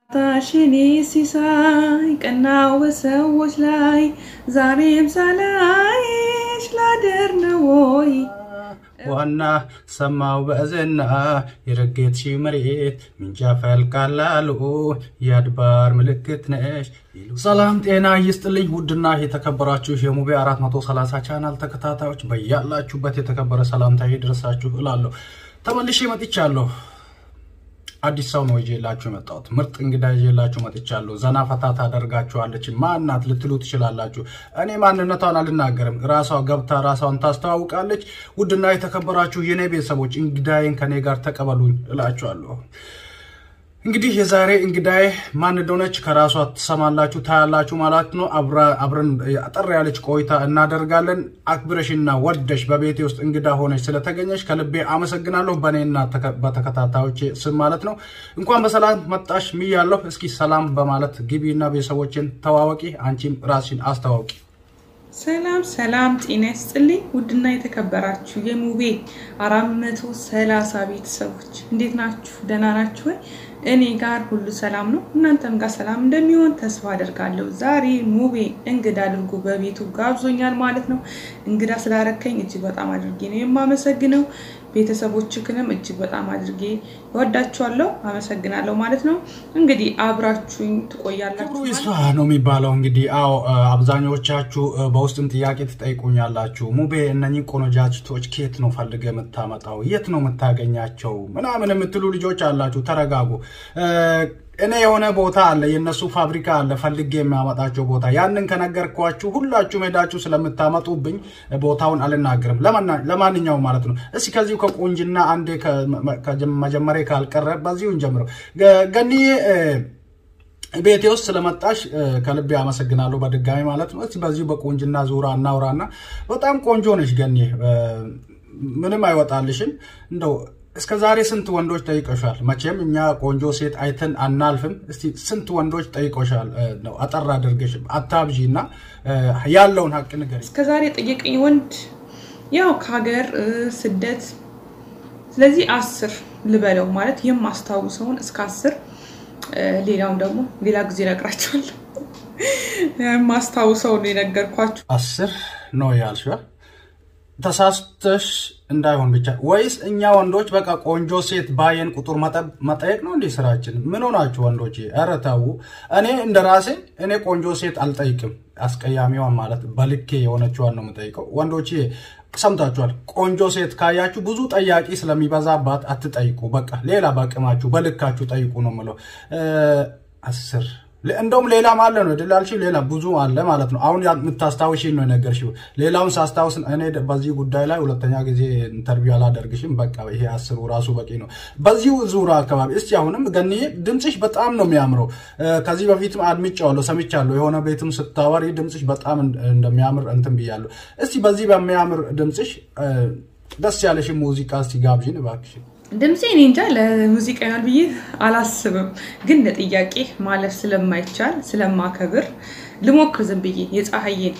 ታሽኔ ሲሳይ ቀናው በሰዎች ላይ ዛሬም ሳላይሽ ላደር ነው ወይ ዋና ሰማው በእዝና የረጌትሽ መሬት ምንጃ ፈልቃላሉ የአድባር ምልክት ነሽ። ሰላም ጤና ይስጥልኝ። ውድና የተከበራችሁ የሙቤ 430 ቻናል ተከታታዮች በያላችሁበት የተከበረ ሰላምታ ይድረሳችሁ እላለሁ። ተመልሼ መጥቻለሁ። አዲስ ሰው ነው ይዤላችሁ የመጣሁት። ምርጥ እንግዳ ይዤላችሁ መጥቻለሁ። ዘና ፈታ ታደርጋችኋለች። ማናት ልትሉ ትችላላችሁ። እኔ ማንነቷን አልናገርም። ራሷ ገብታ ራሷን ታስተዋውቃለች። ውድና የተከበራችሁ የኔ ቤተሰቦች እንግዳዬን ከኔ ጋር ተቀበሉኝ እላችኋለሁ። እንግዲህ የዛሬ እንግዳዬ ማን እንደሆነች ከራሷ ትሰማላችሁ፣ ታያላችሁ ማለት ነው። አብረን አጠር ያለች ቆይታ እናደርጋለን። አክብረሽና ወደሽ በቤቴ ውስጥ እንግዳ ሆነች ስለተገኘች ከልቤ አመሰግናለሁ። በእኔና በተከታታዮች ስም ማለት ነው። እንኳን በሰላም መጣሽ ምያለሁ። እስኪ ሰላም በማለት ግቢና ቤተሰቦችን ተዋወቂ። አንቺም ራስሽን አስተዋውቂ። ሰላም ሰላም፣ ጤና ይስጥልኝ ውድና የተከበራችሁ የሙቤ አራት መቶ ሰላሳ ቤተሰቦች እንዴት ናችሁ? ደህና ናችሁ ወይ? እኔ ጋር ሁሉ ሰላም ነው። እናንተም ጋር ሰላም እንደሚሆን ተስፋ አደርጋለሁ። ዛሬ ሙቤ እንግዳ አድርጎ በቤቱ ጋብዞኛል ማለት ነው። እንግዳ ስላረከኝ እጅግ በጣም አድርጌ ነው የማመሰግነው። ቤተሰቦችክንም እጅግ በጣም አድርጌ እወዳችኋለሁ፣ አመሰግናለሁ ማለት ነው። እንግዲህ አብራችሁኝ ትቆያላችሁ። ክብሩ ይስፋ ነው የሚባለው። እንግዲህ አዎ፣ በአብዛኞቻችሁ በውስጥም ጥያቄ ትጠይቁኛላችሁ። ሙቤ እነኚህ ቆነጃጅቶች ከየት ነው ፈልገ የምታመጣው? የት ነው የምታገኛቸው? ምናምን የምትሉ ልጆች አላችሁ። ተረጋጉ። እኔ የሆነ ቦታ አለ፣ የእነሱ ፋብሪካ አለ፣ ፈልጌ የሚያመጣቸው ቦታ። ያንን ከነገርኳችሁ ሁላችሁም ሄዳችሁ ስለምታመጡብኝ ቦታውን አልናገርም። ለማንኛውም ማለት ነው እስኪ ከዚሁ ከቁንጅና አንዴ መጀመሪያ ካልቀረ በዚሁ እንጀምረው። ገኒዬ ቤቴ ውስጥ ስለመጣሽ ከልቤ አመሰግናለሁ በድጋሚ ማለት ነው። እስኪ በዚሁ በቁንጅና ዙራ እናውራና በጣም ቆንጆ ነሽ ገኒ፣ ምንም አይወጣልሽም እንደው እስከ ዛሬ ስንት ወንዶች ጠይቀሻል? መቼም እኛ ቆንጆ ሴት አይተን አናልፍም። እስቲ ስንት ወንዶች ጠይቆሻል? ነው አጠር አድርገሽ አታብዢ እና ያለውን ሀቅ ንገሪ። እስከ ዛሬ ጠየቀኝ ወንድ ያው ከሀገር ስደት፣ ስለዚህ አስር ልበለው ማለት የማስታውሰውን እስከ አስር ሌላውን ደግሞ ሌላ ጊዜ እነግራቸዋለሁ። የማስታውሰውን የነገርኳቸው አስር ነው ያልሽው። ተሳስተሽ እንዳይሆን ብቻ ወይስ እኛ ወንዶች በቃ ቆንጆ ሴት ባየን ቁጥር መጠየቅ ነው እንዲህ ስራችን? ምን ሆናችሁ ወንዶች? ኧረ ተው። እኔ እንደ ራሴ እኔ ቆንጆ ሴት አልጠይቅም። አስቀያሚዋን ማለት በልኬ የሆነችዋን ነው የምጠይቀው። ወንዶች ሰምታችኋል። ቆንጆ ሴት ካያችሁ ብዙ ጠያቂ ስለሚበዛባት አትጠይቁ። በቃ ሌላ በቅማችሁ በልካችሁ ጠይቁ ነው የምለው። አስር እንደውም ሌላም አለ ነው ድላልሽ ሌላ ብዙ አለ ማለት ነው። አሁን የምታስታውሽኝ ነው የነገርሽው። ሌላውን ሳስታውስ እኔ በዚህ ጉዳይ ላይ ሁለተኛ ጊዜ ኢንተርቪው አላደርግሽም። በቃ ይሄ አስሩ ራሱ በቂ ነው። በዚሁ ዙራ አካባቢ እስቲ አሁንም ገኒዬ ድምፅሽ በጣም ነው የሚያምረው። ከዚህ በፊትም አድምጫለሁ፣ ሰምቻለሁ። የሆነ ቤትም ስታወሪ ድምፅሽ በጣም እንደሚያምር እንትን ብያለሁ። እስቲ በዚህ በሚያምር ድምፅሽ ደስ ያለሽ ሙዚቃ እስቲ ጋብዥን እባክሽ። ድምፄ እኔ እንጃ ለሙዚቃ ይሆናል ብዬ አላስብም፣ ግን ለጥያቄ ማለፍ ስለማይቻል ስለማከብር ልሞክር ዝም ብዬ የፀሐዬን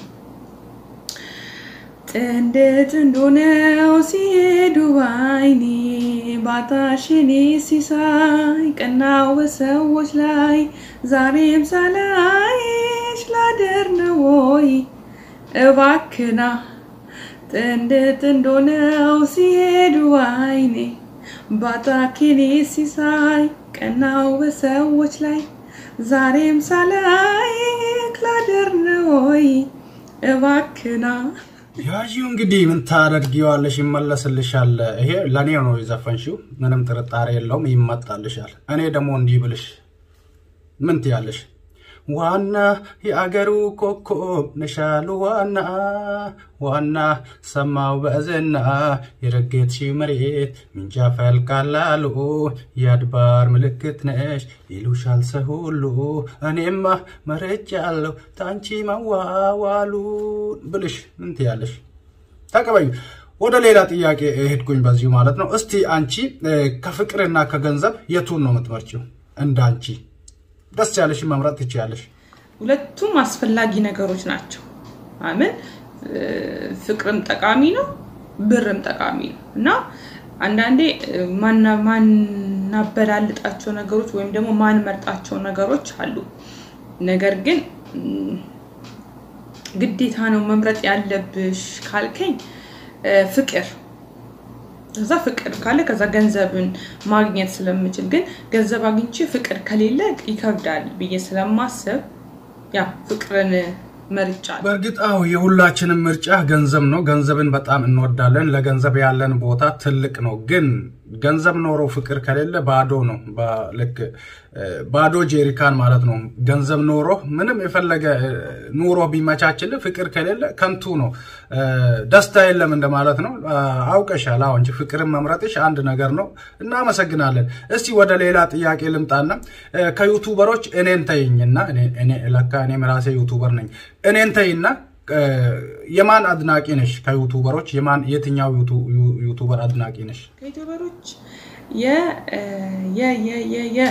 ጥንድ ጥንድ ሆነው ሲሄዱ ባይኔ ባታሽኔ ሲሳይ ቀናው በሰዎች ላይ ዛሬም ሳላይሽ ላደር ነው ወይ እባክና ጥንድ ጥንድ ሆነው ሲሄዱ ባይኔ ባታኪኒ ሲሳይ ቀናው በሰዎች ላይ ዛሬም ሳላይ ክላደር ነው ወይ እባክና ያዢው እንግዲህ ምን ታደርጊዋለሽ? ይመለስልሻል። ይሄ ለእኔ ነው የዘፈንሽው፣ ምንም ጥርጣሬ የለውም። ይመጣልሻል። እኔ ደግሞ እንዲህ ብልሽ ምን ትያለሽ? ዋና የአገሩ ኮከብ ነሻሉ ዋና ዋና ሰማው በእዝና የረጌትሽ መሬት ምንጃ ፈልቃላሉ የአድባር ምልክት ነሽ ይሉሻል ሰው ሁሉ እኔማ መርጫለሁ ታንቺ መዋዋሉ ብልሽ ምን ትያለሽ? ተቀበዩ። ወደ ሌላ ጥያቄ ሄድኩኝ በዚሁ ማለት ነው። እስቲ አንቺ ከፍቅርና ከገንዘብ የቱን ነው የምትመርጪው? እንደ አንቺ ደስ ያለሽ መምረጥ ትችያለሽ። ሁለቱም አስፈላጊ ነገሮች ናቸው። አምን ፍቅርም ጠቃሚ ነው፣ ብርም ጠቃሚ ነው እና አንዳንዴ ማና ማን ማናበላልጣቸው ነገሮች ወይም ደግሞ ማንመርጣቸው ነገሮች አሉ። ነገር ግን ግዴታ ነው መምረጥ ያለብሽ ካልከኝ ፍቅር ከዛ ፍቅር ካለ ከዛ ገንዘብን ማግኘት ስለምችል ግን ገንዘብ አግኝቼ ፍቅር ከሌለ ይከብዳል ብዬ ስለማሰብ ያ ፍቅርን መርጫ በእርግጥ አዎ የሁላችንም ምርጫ ገንዘብ ነው። ገንዘብን በጣም እንወዳለን። ለገንዘብ ያለን ቦታ ትልቅ ነው። ግን ገንዘብ ኖሮ ፍቅር ከሌለ ባዶ ነው። ልክ ባዶ ጄሪካን ማለት ነው። ገንዘብ ኖሮ ምንም የፈለገ ኑሮ ቢመቻችል ፍቅር ከሌለ ከንቱ ነው። ደስታ የለም እንደማለት ነው። አውቀሻል። አዎ እንጂ ፍቅርን መምረጥሽ አንድ ነገር ነው። እናመሰግናለን። እስቲ ወደ ሌላ ጥያቄ ልምጣና ከዩቱበሮች እኔን ተይኝና ለካ እኔም ራሴ ዩቱበር ነኝ። እኔን ተይና የማን አድናቂ ነሽ? ከዩቱበሮች የማን የትኛው ዩቱበር አድናቂ ነሽ? ከዩቱበሮች የ የ የ የ የ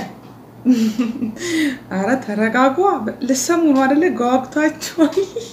አረ ተረጋጓ። ልሰሙ ነው አደለ? ጓጉታችኋል።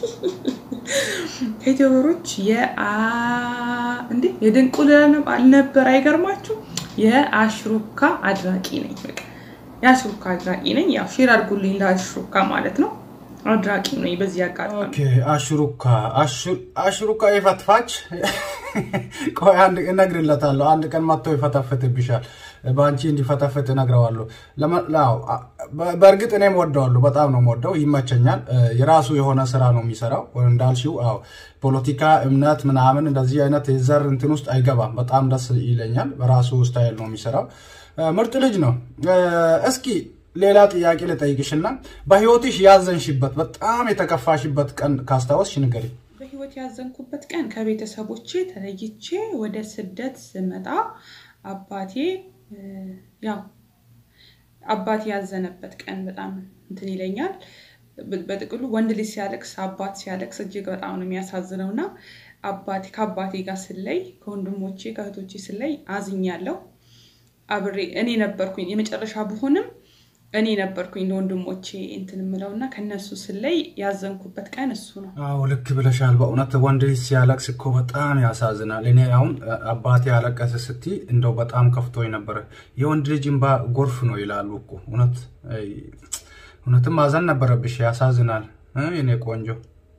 ከዩቱበሮች እንዴ የድንቁል አልነበር? አይገርማችሁ? የአሽሩካ አድናቂ ነኝ። በቃ የአሽሩካ አድናቂ ነኝ። ያው ሼር አድርጉልኝ ለአሽሩካ ማለት ነው። አድራቂ ነኝ። በዚህ አጋጣሚ ኦኬ። አሽሩካ አሽሩካ የፈትፋች ቆይ አንድ እነግርለታለሁ። አንድ ቀን መጥቶ ይፈተፍትብሻል። በአንቺ እንዲፈተፍት እነግረዋለሁ። በእርግጥ እኔም ወደዋለሁ፣ በጣም ነው ወደው፣ ይመቸኛል። የራሱ የሆነ ስራ ነው የሚሰራው እንዳልሽው። አዎ ፖለቲካ፣ እምነት ምናምን እንደዚህ አይነት የዘር እንትን ውስጥ አይገባም። በጣም ደስ ይለኛል። በራሱ ስታይል ነው የሚሰራው። ምርጥ ልጅ ነው። እስኪ ሌላ ጥያቄ ልጠይቅሽና በህይወትሽ ያዘንሽበት በጣም የተከፋሽበት ቀን ካስታወስሽ ንገሪ። በህይወት ያዘንኩበት ቀን ከቤተሰቦቼ ተለይቼ ወደ ስደት ስመጣ አባቴ ያው አባቴ ያዘነበት ቀን በጣም እንትን ይለኛል። በጥቅሉ ወንድ ልጅ ሲያለቅስ አባት ሲያለቅስ እጅግ በጣም ነው የሚያሳዝነው እና አባቴ ከአባቴ ጋር ስለይ ከወንድሞቼ ከእህቶቼ ስለይ አዝኛለሁ። አብሬ እኔ ነበርኩኝ የመጨረሻ ብሆንም እኔ ነበርኩኝ ለወንድሞቼ እንትን ምለው እና ከነሱ ስለይ ያዘንኩበት ቀን እሱ ነው። አዎ ልክ ብለሻል። በእውነት ወንድ ልጅ ሲያለቅስ እኮ በጣም ያሳዝናል። እኔ አሁን አባቴ ያለቀሰ ስቲ እንደው በጣም ከፍቶኝ ነበረ። የወንድ ልጅ እንባ ጎርፍ ነው ይላሉ እኮ እውነት እውነትም ማዘን ነበረብሽ። ያሳዝናል የኔ ቆንጆ።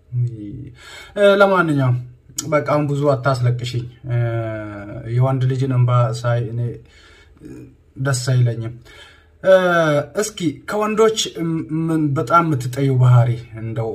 ለማንኛውም በቃ አሁን ብዙ አታስለቅሽኝ። የወንድ ልጅን እንባ ሳይ እኔ ደስ አይለኝም። እስኪ ከወንዶች በጣም የምትጠዩ ባህሪ እንደው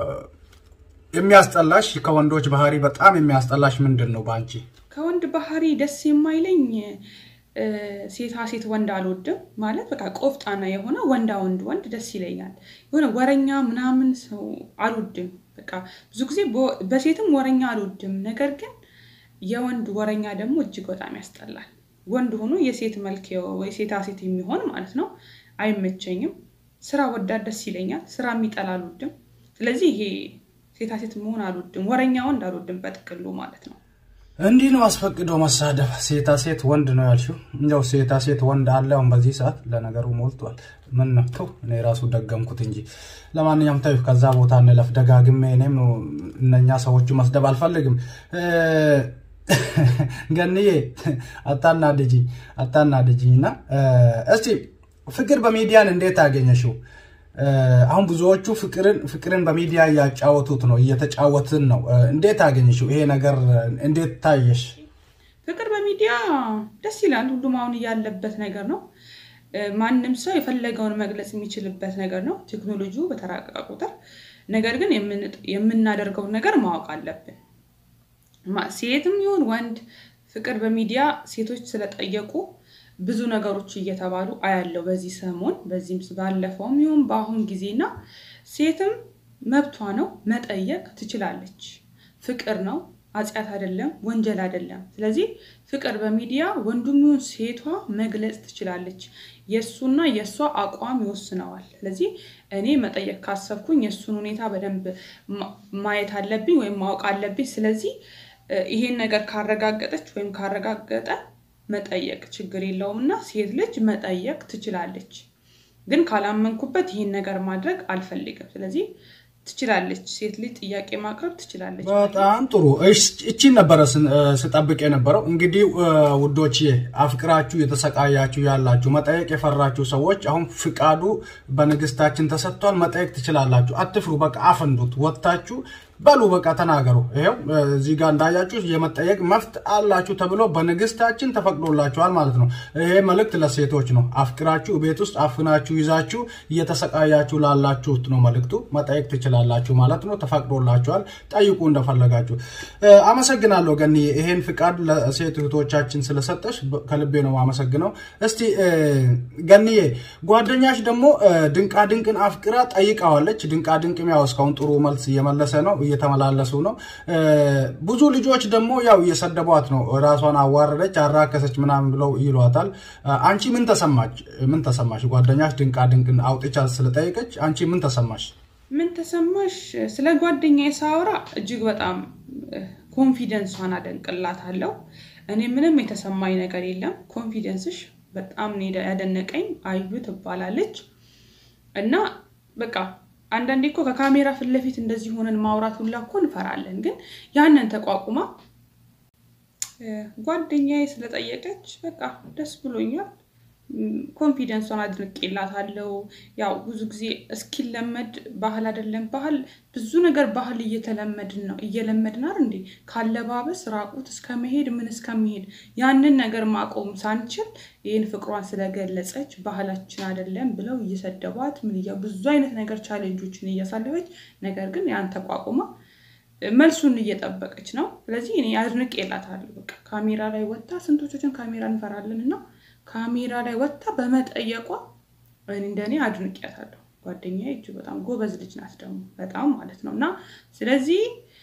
የሚያስጠላሽ ከወንዶች ባህሪ በጣም የሚያስጠላሽ ምንድን ነው በአንቺ? ከወንድ ባህሪ ደስ የማይለኝ ሴታ ሴት ወንድ አልወድም። ማለት በቃ ቆፍጣና የሆነ ወንዳ ወንድ ወንድ ደስ ይለኛል። የሆነ ወረኛ ምናምን ሰው አልወድም። በቃ ብዙ ጊዜ በሴትም ወረኛ አልወድም። ነገር ግን የወንድ ወረኛ ደግሞ እጅግ በጣም ያስጠላል። ወንድ ሆኖ የሴት መልክ ወይ ሴታ ሴት የሚሆን ማለት ነው አይመቸኝም። ስራ ወዳድ ደስ ይለኛል። ስራ የሚጠላ አልወድም። ስለዚህ ይሄ ሴታ ሴት መሆን አልወድም። ወረኛ ወንድ አልወድም በጥቅሉ ማለት ነው። እንዲህ ነው አስፈቅዶ መሳደብ። ሴታ ሴት ወንድ ነው ያልሽው። እንደው ሴታ ሴት ወንድ አለ አሁን በዚህ ሰዓት ለነገሩ ሞልቷል። ምን ነው እኔ ራሱ ደገምኩት እንጂ። ለማንኛውም ታዩ ከዛ ቦታ እንለፍ። ደጋግሜ እኔም እነኛ ሰዎቹ መስደብ አልፈልግም። ገንዬ አታናድጂኝ አታናድጂኝ። እና እስቲ ፍቅር በሚዲያን እንዴት አገኘሽው? አሁን ብዙዎቹ ፍቅርን ፍቅርን በሚዲያ እያጫወቱት ነው እየተጫወትን ነው። እንዴት አገኘሽው? ይሄ ነገር እንዴት ታየሽ? ፍቅር በሚዲያ ደስ ይላል። ሁሉም አሁን እያለበት ነገር ነው። ማንም ሰው የፈለገውን መግለጽ የሚችልበት ነገር ነው ቴክኖሎጂው በተራቀቀ ቁጥር። ነገር ግን የምናደርገውን ነገር ማወቅ አለብን። ሴትም ይሁን ወንድ ፍቅር በሚዲያ ሴቶች ስለጠየቁ ብዙ ነገሮች እየተባሉ አያለው በዚህ ሰሞን በዚህም ባለፈውም ይሁን በአሁን ጊዜና ሴትም መብቷ ነው መጠየቅ ትችላለች። ፍቅር ነው፣ አጽያት አይደለም፣ ወንጀል አይደለም። ስለዚህ ፍቅር በሚዲያ ወንዱም ይሁን ሴቷ መግለጽ ትችላለች። የእሱና የእሷ አቋም ይወስነዋል። ስለዚህ እኔ መጠየቅ ካሰብኩኝ የእሱን ሁኔታ በደንብ ማየት አለብኝ ወይም ማወቅ አለብኝ። ስለዚህ ይሄን ነገር ካረጋገጠች ወይም ካረጋገጠ መጠየቅ ችግር የለውም እና ሴት ልጅ መጠየቅ ትችላለች። ግን ካላመንኩበት ይህን ነገር ማድረግ አልፈልግም። ስለዚህ ትችላለች። ሴት ልጅ ጥያቄ ማቅረብ ትችላለች። በጣም ጥሩ። እቺን ነበረ ስጠብቅ የነበረው። እንግዲህ ውዶች አፍቅራችሁ የተሰቃያችሁ ያላችሁ መጠየቅ የፈራችሁ ሰዎች አሁን ፍቃዱ በንግስታችን ተሰጥቷል። መጠየቅ ትችላላችሁ። አትፍሩ። በቃ አፈንዱት። ወጥታችሁ በሉ በቃ ተናገሩ። ይኸው እዚህ ጋር እንዳያችሁ የመጠየቅ መፍት አላችሁ ተብሎ በንግስታችን ተፈቅዶላችኋል ማለት ነው። ይሄ መልእክት ለሴቶች ነው። አፍቅራችሁ ቤት ውስጥ አፍናችሁ ይዛችሁ እየተሰቃያችሁ ላላችሁት ነው መልእክቱ። መጠየቅ ትችላላችሁ ማለት ነው። ተፈቅዶላችኋል። ጠይቁ እንደፈለጋችሁ። አመሰግናለሁ ገኒ፣ ይሄን ፍቃድ ለሴት እህቶቻችን ስለሰጠሽ ከልቤ ነው አመሰግነው። እስቲ ገኒዬ፣ ጓደኛሽ ደግሞ ድንቃድንቅን አፍቅራ ጠይቃዋለች። ድንቃድንቅም ያው እስካሁን ጥሩ መልስ እየመለሰ ነው እየተመላለሱ ነው። ብዙ ልጆች ደግሞ ያው እየሰደቧት ነው። ራሷን አዋረደች፣ አራከሰች ምናምን ብለው ይሏታል። አንቺ ምን ተሰማች? ምን ተሰማሽ? ጓደኛሽ ድንቃ ድንቅን አውጥቻ ስለጠየቀች አንቺ ምን ተሰማሽ? ምን ተሰማሽ? ስለ ጓደኛ ሳወራ እጅግ በጣም ኮንፊደንሷን አደንቅላታለሁ። እኔ ምንም የተሰማኝ ነገር የለም። ኮንፊደንስሽ በጣም ያደነቀኝ። አዩ ትባላለች እና በቃ አንዳንዴ እኮ ከካሜራ ፊት ለፊት እንደዚህ ሆነን ማውራት ሁላ እኮ እንፈራለን። ግን ያንን ተቋቁማ ጓደኛዬ ስለጠየቀች በቃ ደስ ብሎኛል። ኮንፊደንሷን አድንቄላታለሁ። ያው ብዙ ጊዜ እስኪለመድ ባህል አይደለም ባህል ብዙ ነገር ባህል እየተለመድን ነው እየለመድን አይደል እንዴ ካለባበስ ራቁት እስከመሄድ ምን እስከመሄድ ያንን ነገር ማቆም ሳንችል ይህን ፍቅሯን ስለገለጸች ባህላችን አይደለም ብለው እየሰደቧት ምን እያ ብዙ አይነት ነገር ቻሌንጆችን እያሳለፈች ነገር ግን ያን ተቋቁማ መልሱን እየጠበቀች ነው። ስለዚህ እኔ አድንቄላታለሁ። በቃ ካሜራ ላይ ወጥታ ስንቶቻችን ካሜራ እንፈራለን እና ካሜራ ላይ ወጥታ በመጠየቋ እንደኔ አድንቄያታለሁ። ጓደኛዬ እጅግ በጣም ጎበዝ ልጅ ናት ደግሞ በጣም ማለት ነው። እና ስለዚህ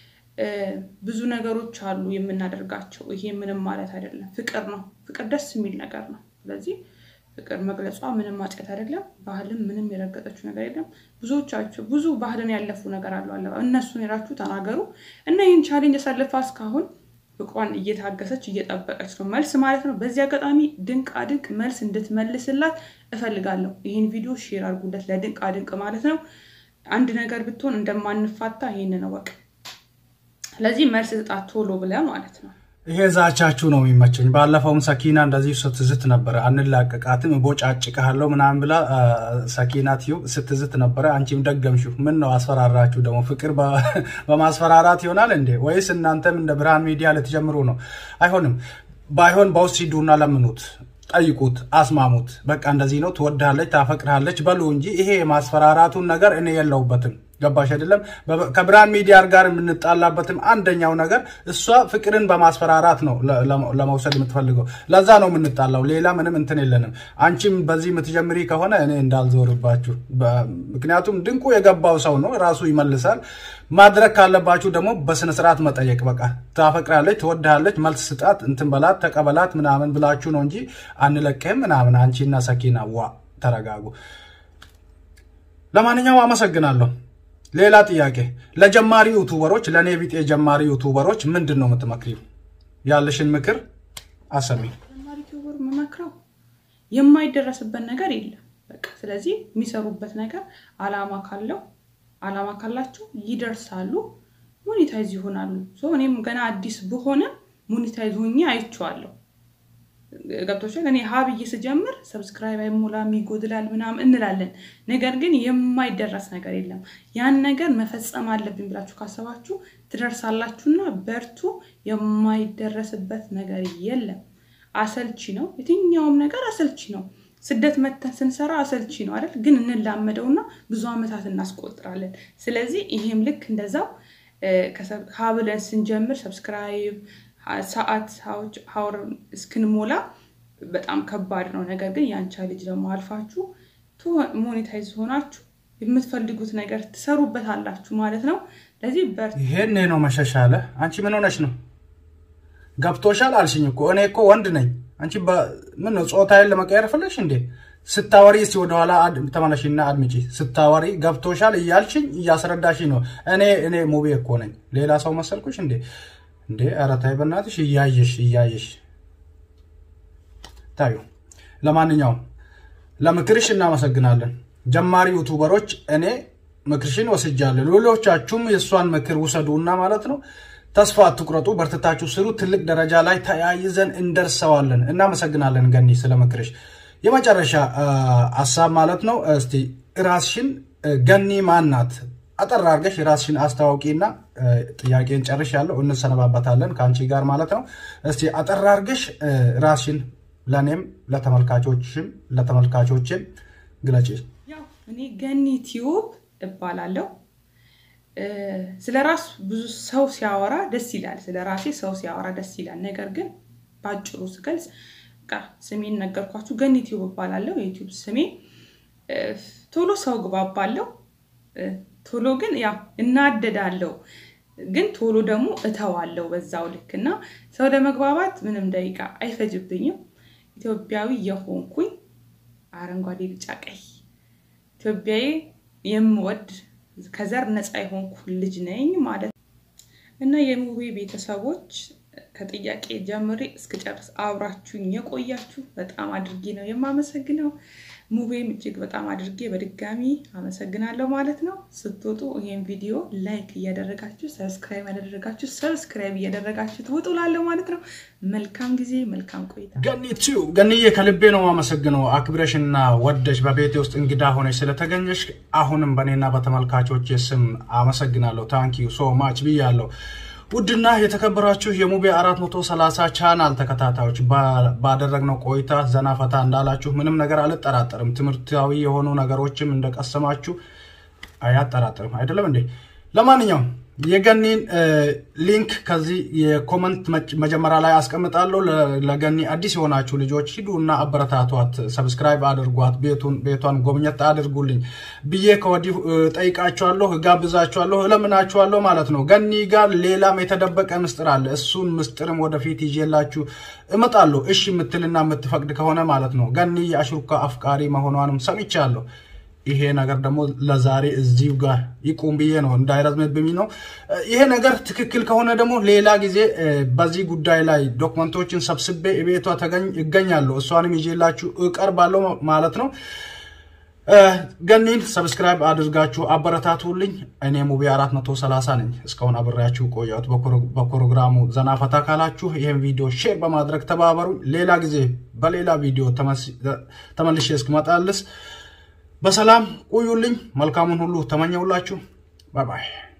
ብዙ ነገሮች አሉ የምናደርጋቸው። ይሄ ምንም ማለት አይደለም፣ ፍቅር ነው። ፍቅር ደስ የሚል ነገር ነው። ስለዚህ ፍቅር መግለጿ ምንም ማጨት አይደለም። ባህልም ምንም የረገጠችው ነገር የለም። ብዙዎቻቸው ብዙ ባህልን ያለፉ ነገር አሉ አለ እነሱን የራችሁ ተናገሩ እና ይህን ቻሌንጅ ያሳልፋ እስካሁን ፍቅሯን እየታገሰች እየጠበቀች ነው መልስ ማለት ነው። በዚህ አጋጣሚ ድንቅ አድንቅ መልስ እንድትመልስላት እፈልጋለሁ። ይህን ቪዲዮ ሼር አድርጉለት ለድንቅ አድንቅ ማለት ነው። አንድ ነገር ብትሆን እንደማንፋታ ይህን ነው በቃ። ስለዚህ መልስ ስጣት ቶሎ ብለህ ማለት ነው። ይሄ ዛቻችሁ ነው የሚመቸኝ። ባለፈውም ሰኪና እንደዚህ ስትዝት ነበረ፣ አንላቀቃትም ቦጫጭቅሃለሁ ምናምን ብላ ሰኪና ትዩ ስትዝት ነበረ። አንቺም ደገምሽው። ምን ነው አስፈራራችሁ? ደግሞ ፍቅር በማስፈራራት ይሆናል እንዴ? ወይስ እናንተም እንደ ብርሃን ሚዲያ ልትጀምሩ ነው? አይሆንም። ባይሆን በውስጥ ሂዱና ለምኑት፣ ጠይቁት፣ አስማሙት። በቃ እንደዚህ ነው ትወድሃለች፣ ታፈቅርሃለች በሉ እንጂ ይሄ የማስፈራራቱን ነገር እኔ የለውበትም። ገባሽ አይደለም? ከብርሃን ሚዲያ ጋር የምንጣላበትም አንደኛው ነገር እሷ ፍቅርን በማስፈራራት ነው ለመውሰድ የምትፈልገው። ለዛ ነው የምንጣላው። ሌላ ምንም እንትን የለንም። አንቺም በዚህ የምትጀምሪ ከሆነ እኔ እንዳልዞርባችሁ። ምክንያቱም ድንቁ የገባው ሰው ነው፣ ራሱ ይመልሳል። ማድረግ ካለባችሁ ደግሞ በስነስርዓት መጠየቅ። በቃ ታፈቅራለች፣ ትወድሃለች፣ መልስ ስጣት፣ እንትን በላት፣ ተቀበላት ምናምን ብላችሁ ነው እንጂ አንለቅህም ምናምን። አንቺና ሰኪና ዋ ተረጋጉ። ለማንኛውም አመሰግናለሁ። ሌላ ጥያቄ ለጀማሪ ዩቱበሮች ለእኔ ቢጤ ጀማሪ ዩቱበሮች ምንድን ነው የምትመክሪው? ያለሽን ምክር አሰሚ። ጀማሪ ዩቱበር የምመክረው የማይደረስበት ነገር የለም። በቃ ስለዚህ የሚሰሩበት ነገር አላማ ካለው አላማ ካላቸው ይደርሳሉ፣ ሞኔታይዝ ይሆናሉ። እኔም ገና አዲስ ብሆንም ሞኔታይዝ ሆኜ አይቼዋለሁ። ገብቶሻል። እኔ ሀብዬ ስጀምር ሰብስክራይብ አይሞላም ይጎድላል ምናምን እንላለን። ነገር ግን የማይደረስ ነገር የለም። ያን ነገር መፈጸም አለብኝ ብላችሁ ካሰባችሁ ትደርሳላችሁና በርቱ። የማይደረስበት ነገር የለም። አሰልቺ ነው፣ የትኛውም ነገር አሰልቺ ነው። ስደት መተን ስንሰራ አሰልቺ ነው አይደል? ግን እንላመደውና ብዙ ዓመታት እናስቆጥራለን። ስለዚህ ይሄም ልክ እንደዛው ሀብለን ስንጀምር ሰብስክራይብ ሰዓት ሀውር እስክንሞላ በጣም ከባድ ነው። ነገር ግን የአንቻ ልጅ ደግሞ አልፋችሁ ሞኔታይዝ ሆናችሁ የምትፈልጉት ነገር ትሰሩበት አላችሁ ማለት ነው። ለዚህ በር ይሄኔ ነው መሸሻለ። አንቺ ምን ሆነች ነው ገብቶሻል አልሽኝ እኮ እኔ እኮ ወንድ ነኝ። አንቺ ምን ነው ጾታዬን ለመቀየር ፈለግሽ እንዴ? ስታወሪ እስቲ ወደኋላ ተመለሽና አድምጪ። ስታወሪ ገብቶሻል እያልሽኝ እያስረዳሽኝ ነው። እኔ እኔ ሙቤ እኮ ነኝ። ሌላ ሰው መሰልኩሽ እንዴ? እንዴ ኧረ ተይ በእናትሽ እያየሽ እያየሽ ታዩ። ለማንኛውም ለምክርሽ እናመሰግናለን። ጀማሪ ዩቱበሮች እኔ ምክርሽን ወስጃለሁ። ሌሎቻችሁም የእሷን ምክር ውሰዱና ማለት ነው ተስፋ አትቁረጡ፣ በርትታችሁ ስሩ። ትልቅ ደረጃ ላይ ተያይዘን እንደርሰዋለን። እናመሰግናለን ገኒ ስለ ምክርሽ። የመጨረሻ ሀሳብ ማለት ነው እስቲ ራስሽን ገኒ ማን ናት? አጠር አድርገሽ ራስሽን አስታዋቂና ጥያቄን ጨርሽ ያለው እንሰነባበታለን ከአንቺ ጋር ማለት ነው። እስቲ አጠር አድርገሽ ራስሽን ለእኔም ለተመልካቾችም ለተመልካቾችም ግለጪ። ያው እኔ ገኒ ቲዩብ እባላለሁ። ስለ ራስ ብዙ ሰው ሲያወራ ደስ ይላል። ስለ ራሴ ሰው ሲያወራ ደስ ይላል። ነገር ግን በአጭሩ ስገልጽ በቃ ስሜን ነገርኳችሁ። ገኒ ቲዩብ እባላለሁ። የዩቲዩብ ስሜ ቶሎ ሰው ግባባለሁ። ቶሎ ግን ያው እናደዳለሁ፣ ግን ቶሎ ደግሞ እተዋለሁ በዛው ልክ እና ሰው ለመግባባት ምንም ደቂቃ አይፈጅብኝም። ኢትዮጵያዊ የሆንኩኝ አረንጓዴ፣ ቢጫ፣ ቀይ ኢትዮጵያዊ የምወድ ከዘር ነፃ የሆንኩ ልጅ ነኝ ማለት ነው እና የሙቤ ቤተሰቦች ከጥያቄ ጀምሬ እስክጨርስ አብራችሁኝ የቆያችሁ በጣም አድርጌ ነው የማመሰግነው። ሙቤም እጅግ በጣም አድርጌ በድጋሚ አመሰግናለሁ ማለት ነው። ስትወጡ ይህን ቪዲዮ ላይክ እያደረጋችሁ ሰብስክራይብ ያደረጋችሁ ሰብስክራይብ እያደረጋችሁ ትውጡ ላለሁ ማለት ነው። መልካም ጊዜ፣ መልካም ቆይታ። ገኒ ቲዩብ ገኒዬ ከልቤ ነው አመሰግነው። አክብረሽና ወደሽ በቤቴ ውስጥ እንግዳ ሆነሽ ስለተገኘሽ አሁንም በእኔና በተመልካቾች ስም አመሰግናለሁ። ታንኪዩ ሶ ማች ብያለሁ። ውድና የተከበራችሁ የሙቤ 430 ቻናል ተከታታዮች ባደረግነው ቆይታ ዘና ፈታ እንዳላችሁ ምንም ነገር አልጠራጠርም። ትምህርታዊ የሆኑ ነገሮችም እንደቀሰማችሁ አያጠራጥርም። አይደለም እንዴ? ለማንኛውም የገኒን ሊንክ ከዚህ የኮመንት መጀመሪያ ላይ አስቀምጣለሁ። ለገኒ አዲስ የሆናችሁ ልጆች ሂዱና አበረታቷት፣ ሰብስክራይብ አድርጓት፣ ቤቱን ቤቷን ጎብኘት አድርጉልኝ ብዬ ከወዲሁ ጠይቃችኋለሁ፣ ጋብዛችኋለሁ፣ እለምናችኋለሁ ማለት ነው። ገኒ ጋር ሌላም የተደበቀ ምስጢር አለ። እሱን ምስጢርም ወደፊት ይዤላችሁ እመጣለሁ። እሺ የምትልና የምትፈቅድ ከሆነ ማለት ነው። ገኒ የአሽሩካ አፍቃሪ መሆኗንም ሰምቻለሁ። ይሄ ነገር ደግሞ ለዛሬ እዚሁ ጋር ይቁም ብዬ ነው እንዳይረዝምብኝ ነው። ይሄ ነገር ትክክል ከሆነ ደግሞ ሌላ ጊዜ በዚህ ጉዳይ ላይ ዶክመንቶችን ሰብስቤ ቤቷ ይገኛለሁ። እሷንም ይዤላችሁ እቀርባለሁ ማለት ነው። ገኒን ሰብስክራይብ አድርጋችሁ አበረታቱልኝ። እኔ ሙቤ 430 ነኝ። እስካሁን አብሬያችሁ ቆያሁት። በፕሮግራሙ ዘና ፈታ ካላችሁ ይህን ቪዲዮ ሼር በማድረግ ተባበሩ። ሌላ ጊዜ በሌላ ቪዲዮ ተመልሼ እስክመጣልስ በሰላም ቆዩልኝ። መልካሙን ሁሉ ተመኘውላችሁ። ባይ ባይ።